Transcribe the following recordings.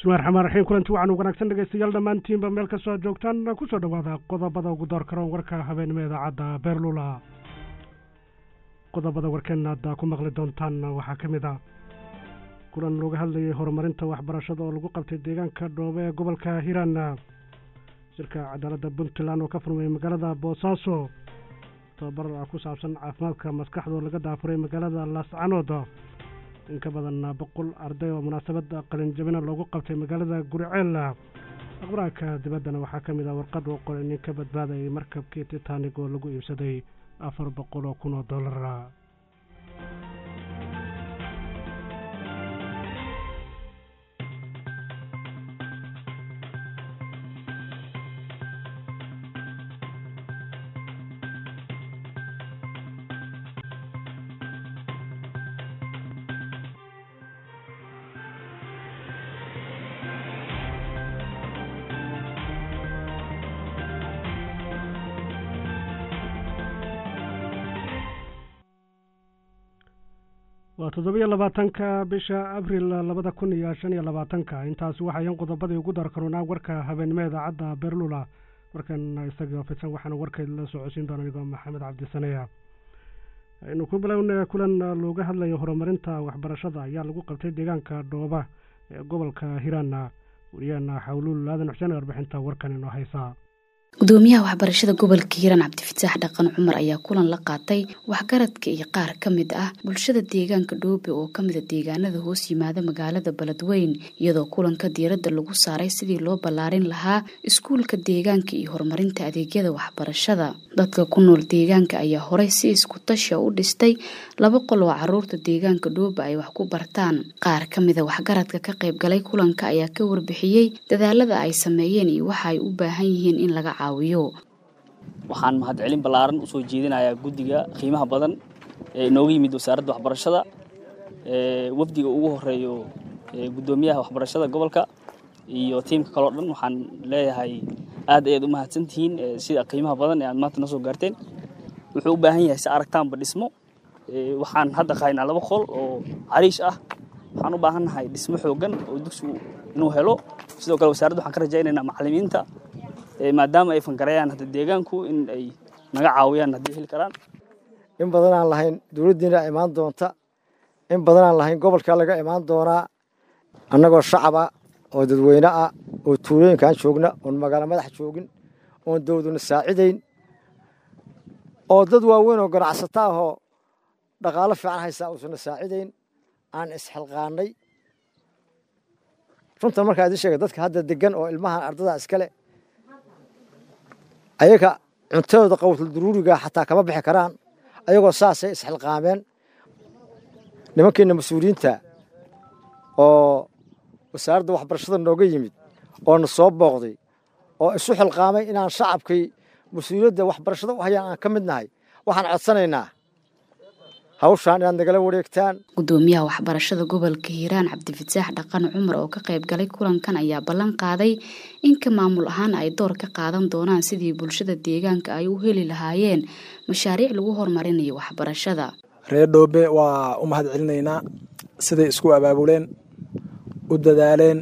bismillahi raxmaan raxiim kulanti waxaanu wanaagsan dhegeystayaal dhammaantiinba meel kastoo aad joogtaan kusoo dhowaada qodobada ugu door karoon warka habeenimo idaacadda beerlula qodobada warkeenna aad ku maqli doontaan waxaa ka mid ah kulan looga hadlayay horumarinta waxbarashada oo lagu qabtay deegaanka dhoobe ee gobolka hiiraan shirka cadaaladda puntland oo ka furmay magaalada boosaaso tababar ku saabsan caafimaadka maskaxdoo laga daafuray magaalada laascanood in ka badan boqol arday oo munaasabadda qalinjabina loogu qabtay magaalada guriceel aqbaraanka dibaddana waxaa ka mid ah warqad uu qoray nin ka badbaadayay markabkii titanig oo lagu iibsaday afar boqol oo kun oo dollar waa toddobiyo labaatanka bisha abril labada kun iyo shan iyo labaatanka intaasi waxayan qodobadii ugu darkaroonaa warka habeenimo idaacadda beerlula warkan isagoo fidsan waxaana warkeed la socodsiin doona anigoo maxamed cabdisaneya aynu ku bilowna kulan looga hadlayo horumarinta waxbarashada ayaa lagu qabtay deegaanka dhooba ee gobolka hiiraan wariyaana xawluul aadan xuseen warbixinta warkan inoo haysaa gudoomiyaha waxbarashada gobolka hiiraan cabdifataax dhaqan cumar ayaa kulan la qaatay waxgaradka iyo qaar ka mid ah bulshada deegaanka dhoobe oo kamida deegaanada hoos yimaada magaalada beledweyn iyadoo kulanka diiradda lagu saaray sidii loo ballaarin lahaa iskuulka deegaanka iyo horumarinta adeegyada waxbarashada dadka ku nool deegaanka ayaa horey si isku tasha u dhistay laba qol oo caruurta deegaanka dhoobe ay wax ku bartaan qaar ka mida waxgaradka ka qaybgalay kulanka ayaa ka warbixiyey dadaalada ay sameeyeen iyo waxa ay u baahan yihiin in laga waxaan mahadcelin ballaaran usoo jeedinayaa guddiga qiimaha badan ee inooga yimid wasaaradda waxbarashada wafdiga ugu horeeyo guddoomiyaha waxbarashada gobolka iyo tiimka kaleo dhan waxaan leeyahay aad ayaad u mahadsantihiin sida qiimaha badan ee aad maanta noo soo gaarteen wuxuu u baahan yahay si aragtaanba dhismo waxaan hadda qahaynaa laba qol oo cariish ah waxaan u baahannahay dhismo xoogan oo dugsigu inuu helo sidoo kale wasaaradda waxaan ka rajaynaynaa macallimiinta maadaama ay fangarayaan hadda deegaanku in ay naga caawiyaan haddii heli karaan in badan aan lahayn dowladdiina imaan doonta in badan aan lahayn gobolkaa laga imaan doonaa annagoo shacaba oo dadweyne ah oo tuulooyinkaan joogna oon magaalo madax joogin oon dowladuna saacidayn oo dad waaweyn oo ganacsata ahoo dhaqaalo fiican haysaa uusana saacidayn aan isxilqaannay runtan markaa idin sheega dadka hadda degan oo ilmahan ardada iskale ayaga cuntadooda qawtul duruuriga xataa kama bixi karaan ayagoo saasay isxilqaameen nimankeenna mas-uuliyiinta oo wasaaradda waxbarashada nooga yimid oo na soo booqday oo isu xilqaamay inaan shacabkay mas-uuliyadda waxbarashada u hayaan aan ka mid nahay waxaan codsanaynaa hawshaan inaad nagala wareegtaan gudoomiyaha waxbarashada gobolka hiiraan cabdifataax dhaqan cumar oo ka qayb galay kulankan ayaa ballan qaaday inka maamul ahaan ay door ka qaadan doonaan sidii bulshada deegaanka ay u heli lahaayeen mashaariic lagu horumarinayo waxbarashada reer dhoobe waa u mahad celinaynaa siday isku abaabuleen u dadaaleen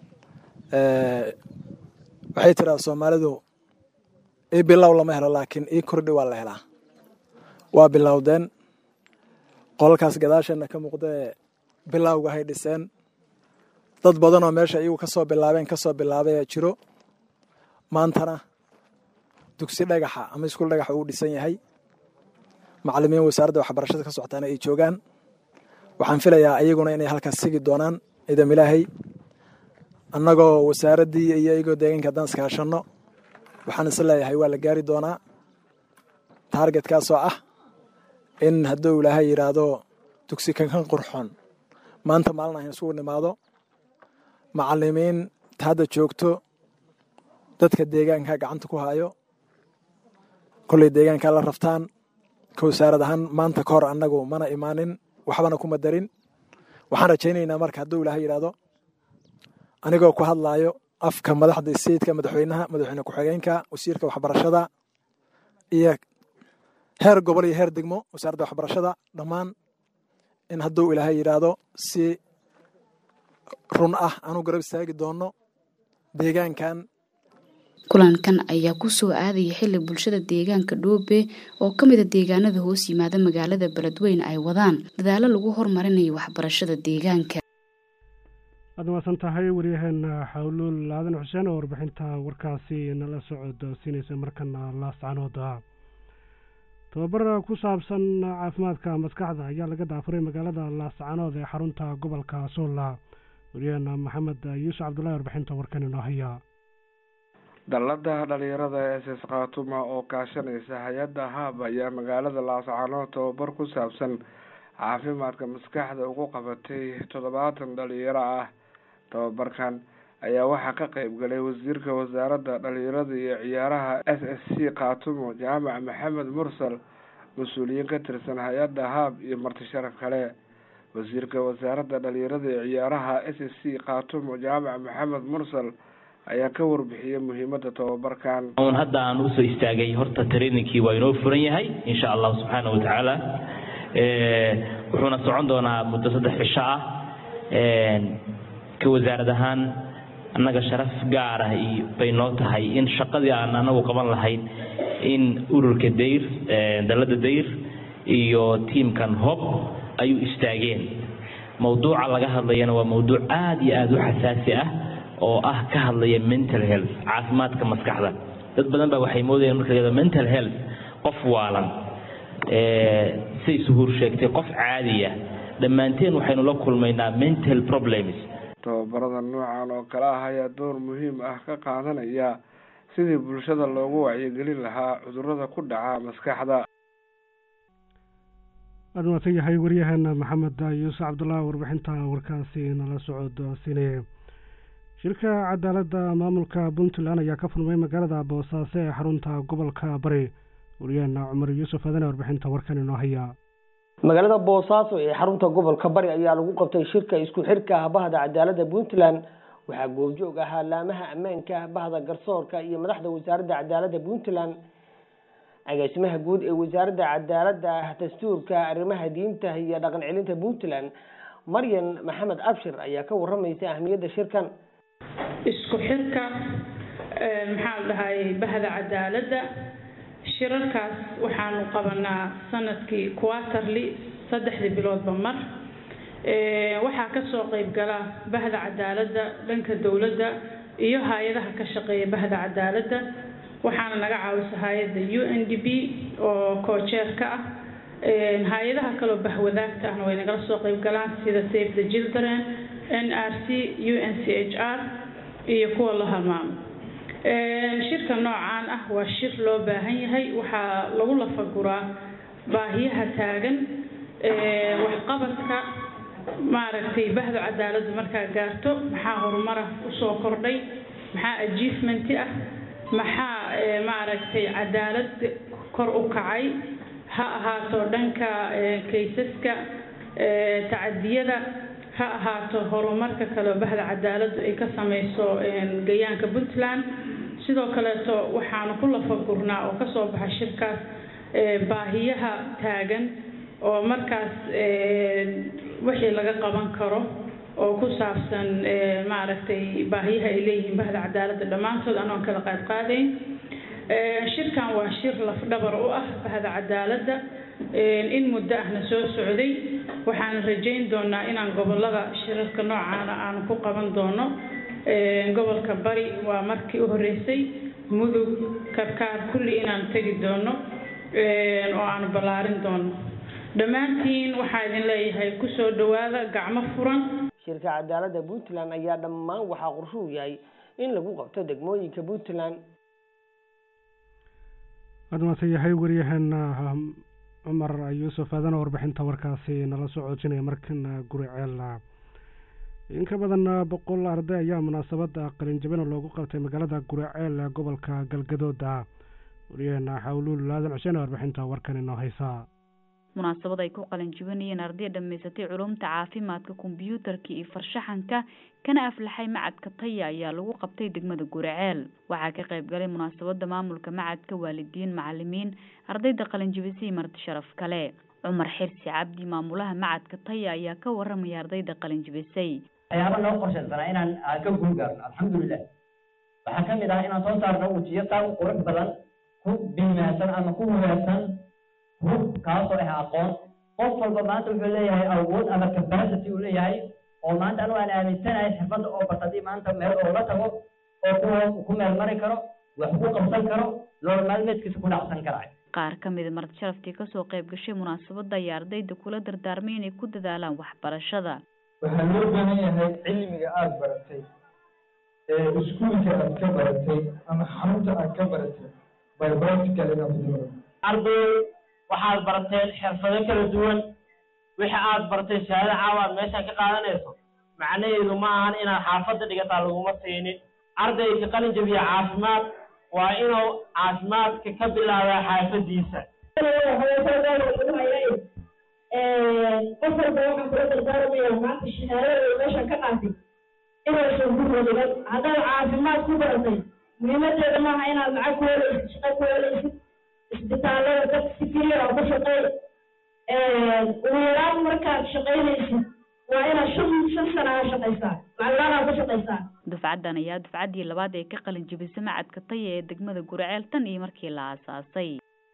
waxay tiraa soomaalidu ii bilow lama helo laakiin ii kordhi waa la helaa waa bilowdeen qolalkaas gadaasheenna ka muuqdae bilowga hay dhiseen dad badanoo meesha iyagu ka soo bilaabeen ka soo bilaabay jiro maantana dugsi dhagaxa ama iskuul dhagaxa uu dhisan yahay macallimiin wasaaradda waxbarashada ka socotaana ay joogaan waxaan filayaa iyaguna inay halkaas sigi doonaan ciidam ilaahay annagoo wasaaraddii iyo iyagoo deegaanka haddaan iskaashanno waxaan is leeyahay waa la gaari doonaa taargetkaasoo ah in hadduu ilaahay yidhaahdo dugsi kankan qurxoon maanta maalin ahan isugu nimaado macallimiin ta hadda joogto dadka deegaanka gacanta ku haayo kolley deegaankaa la raftaan ka wasaarad ahaan maanta ka hor annagu mana imaanin waxbana kuma darin waxaan rajaynaynaa marka hadduu ilaahay yidhaahdo anigoo ku hadlaayo afka madaxda sayidka madaxweynaha madaxweyne ku-xigeenka wasiirka waxbarashada iyo heer gobol iyo heer degmo wasaaradda waxbarashada dhammaan in hadduu ilaahay yidhaahdo si run ah aanu garab istaagi doonno deegaankan kulankan ayaa kusoo aadaya xili bulshada deegaanka dhoobe oo ka mida deegaanada hoos yimaada magaalada beledweyne ay wadaan dadaalo lagu horumarinayo waxbarashada deegaanka waad mahadsan tahay waryaheena xawluul aadan xuseen oo warbixinta warkaasi nala socod siinaysa markana laascanooda tababar ku saabsan caafimaadka maskaxda ayaa laga daafuray magaalada laascanood ee xarunta gobolka suulla waryaheena maxamed yuusuf cabdullahi warbixinta warkan inoo haya dallada dhalinyarada s s khaatuma oo kaashanaysa hay-adda haab ayaa magaalada laascanood tababar ku saabsan caafimaadka maskaxda ugu qabatay toddobaatan dhalinyaro ah tababarkan ayaa waxaa ka qeyb galay wasiirka wasaaradda dhalinyarada iyo ciyaaraha s s c khaatumo jaamac maxamed mursal mas-uuliyiin ka tirsan hay-adda haab iyo marti sharaf kale wasiirka wasaaradda dhalinyarada iyo ciyaaraha s s c khaatumo jaamac maxamed mursal ayaa ka warbixiyay muhiimada tababarkan un hadda aan usoo istaagay horta trainingkii waa inoo furan yahay insha allahu subxaana wa tacaala wuxuuna socon doonaa muddo saddex cisho ah ka wasaarad ahaan annaga sharaf gaar ah bay noo tahay in shaqadii aan anagu qaban lahayn in ururka dayr dalada dayr iyo tiamkan hob ay u istaageen mawduuca laga hadlayana waa mawduuc aada iyo aada u xasaasi ah oo ah ka hadlaya mental health caafimaadka maskaxda dad badan baa waxay moodayaan marka la mental health qof waalan say suhuur sheegtay qof caadiya dhammaanteen waxaynu la kulmaynaa mental problems tababarada noocan oo kale ah ayaa door muhiim ah ka qaadanaya sidii bulshada loogu wacyigelin lahaa cudurada ku dhaca maskaxda waad mahadsan yahay waryaheena maxamed yuusuf cabdullahi warbixinta warkaasi nala socod siinaya shirka cadaaladda maamulka puntland ayaa ka furmay magaalada boosaaso ee xarunta gobolka bari waryaheena cumar yuusuf adane warbixinta warkan inoo haya magaalada boosaaso ee xarunta gobolka bari ayaa lagu qabtay shirka isku xirka bahda cadaaladda puntland waxaa goobjoog ahaa laamaha ammaanka bahda garsoorka iyo madaxda wasaaradda cadaaladda puntland agaasimaha guud ee wasaaradda cadaaladda dastuurka arrimaha diinta iyo dhaqan celinta puntland maryan maxamed abshir ayaa ka waramaysa ahmiyadda shirkan isku xirka maxaa la dhahay bahda cadaaladda shirarkaas waxaanu qabanaa sanadkii quaterly saddexdii biloodba mar waxaa kasoo qeyb gala bahda cadaaladda dhanka dowladda iyo hay-adaha ka shaqeeya bahda cadaaladda waxaana naga caawisa hay-adda u n d b oo koojeerka ah hay-adaha kaloo bahwadaagta ahna way nagala soo qeyb galaan sida save the children n r c u n c h r iyo kuwa la halmaamo shirka noocaan ah waa shir loo baahan yahay waxaa lagu lafaguraa baahiyaha taagan waxqabadka maaragtay bahda cadaaladdu markaa gaarto maxaa horumara usoo kordhay maxaa achievementi ah maxaa maaragtay cadaalad kor u kacay ha ahaato dhanka kaysaska tacadiyada ha ahaato horumarka kaleo bahda cadaaladdu ay ka sameyso gayaanka puntland sidoo kaleeto waxaanu ku lafagurnaa oo kasoo baxa shirkaas baahiyaha taagan oo markaas wixii laga qaban karo oo ku saabsan maaragtay baahiyaha ay leeyihiin bahda cadaaladda dhammaantood anoon kala qaad qaadayn shirkan waa shir lafdhabar u ah bahda cadaaladda in muddo ahna soo socday waxaan rajayn doonaa inaan gobolada shirarka noocaana aanu ku qaban doono gobolka bari waa markii u horeysay mudug karkaar kulli inaan tegi doono oo aanu ballaarin doono dhammaantiin waxaa idin leeyahay kusoo dhawaada gacmo furan shirka cadaaladda puntland ayaa dhammaan waxaa qorshuhu yahay in lagu qabto degmooyinka puntland waad mahadsan yahay waryaheena cumar yuusuf aadana warbixinta warkaasi nala soo coojinaya markana guri ceela in ka badan boqol arday ayaa munaasabada qalinjabina loogu qabtay magaalada guriceel ee gobolka galgadooda waryaheena xawluul laadan xuseen warbixinta warkan inoo haysaa munaasabad ay ku qalinjibinayeen arday dhammaysatay culumta caafimaadka kombyuutarka iyo farshaxanka kana aflaxay macadka taya ayaa lagu qabtay degmada guriceel waxaa ka qayb galay munaasabada maamulka macadka waalidiin macalimiin ardayda qalinjibisay marti sharaf kale cumar xirsi cabdi maamulaha macadka taya ayaa ka waramaya ardayda qalinjibisay waxyaaba noo qorshaysanaa inaan aan ka guul gaarno alxamdulilah waxaa ka mid ah inaan soo saarno wejiyo taa u qurux badan ku biimaasan ama ku hubeersan hub kaasoo ah aqoon qof walba maanta wuxuu leeyahay awood ama capacity uu leeyahay oo maanta anu aan aaminsanahay xirfadda oo bata haddii maanta meel oo la tago oo ku ku meel mari karo wax ku qabsan karo lool maalmeedkiisa ku dhacsan karayo qaar ka mida marti sharaftii kasoo qayb gashay munaasabadda ayaa ardayda kula dardaarmay inay ku dadaalaan waxbarashada waxaa loo baahan yahay cilmiga aada baratay ee iskuulka aad ka baratay ama xarunta aad ka baratay by practical inaad ku dibaro arday waxaad barateen xirfado kala duwan wixii aad bartay shahaado caawa aad meeshaan ka qaadanayso macnaheedu ma ahan inaad xaafadda dhigataa laguma siinin ardayga qalin jabiya caafimaad waa inuu caafimaadka ka bilaabaa xaafadiisa qof walba waxaan kula dardaarmaya maanta shahaadada meeshaan ka qaatay inaysan ku rodigan haddaad caafimaad ku baratay muhiimadeeda maaha inaad lacag ku helaysid shaqo ku helaysid isbitaallada dad si keliya oo ku shaqeey ugu yaraan markaad shaqaynaysid waa inaad shan shan sana aa shaqaysaa lacaglaanaa ku shaqaysaa dufcaddan ayaa dufcaddii labaad ee ka qalin jebisay macadka taya ee degmada guraceel tan iyo markii la aasaasay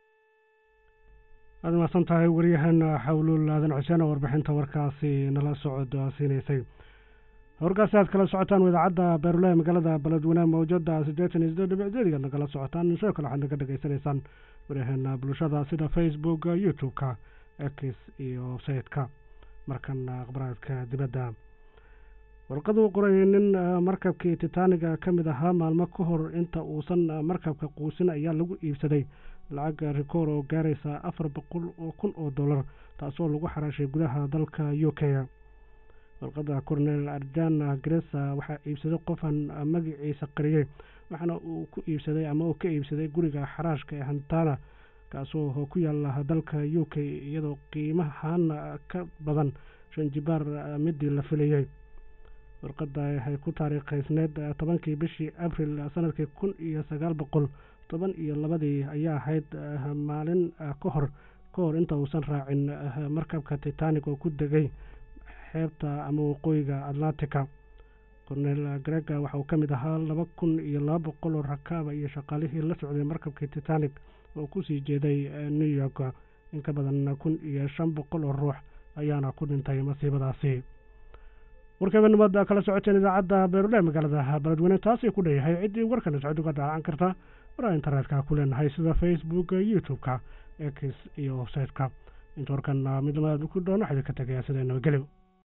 aad mahadsan tahay waryaheena xawluul aadan xuseen oo warbixinta warkaasi nala socodsiinaysay warkaasi aad kala socotaan idaacadda beerulaha magaalada beledweyne mawjada siddeetan iyo siddeed dhibic zeedigaad nagala socotaan sidoo kale waxaad naga dhegaysanaysaan waryaheena bulshada sida facebook youtube-ka x iyo website-ka markan akhbaraadka dibadda warqaduu qoray nin markabkii titaniga ka mid ahaa maalmo ka hor inta uusan markabka quusin ayaa lagu iibsaday lacag rikoor oo gaaraysa afar boqol oo kun oo dollar taasoo lagu xaraashay gudaha dalka u k warqadda cornel arjana gresa waxaa iibsaday qofan magaciisa qariyey waxaana uu ku iibsaday ama uu ka iibsaday guriga xaraashka ee hantana kaasoo ku yaala dalka u k iyadoo qiimahan ka badan shan jibaar midii la filayey warqadda waxay ku taariikhaysneyd tobankii bishii abril sanadkii kun iyo sagaal boqol toban iyo labadii ayaa ahayd maalin ka hor ka hor inta uusan raacin markabka titanic oo ku degay xeebta ama waqooyiga atlantica cornel grega waxa uu ka mid ahaa laba kun iyo laba boqol oo rakaaba iyo shaqaalihii la socday markabkii titanic oo kusii jeeday new york in ka badan kun iyo shan boqol oo ruux ayaana ku dhintay masiibadaasi warkabanimad kala socoteen idaacadda beerule magaalada beledweyne taasay ku dheeyahay ciddii warkana socod uga daacan karta waraa internetka ku leenahay sida facebook youtube-ka x iyo website-ka inta warkan midnimada ku dhoon waxaa idinka tegayaa sida nabadgelyo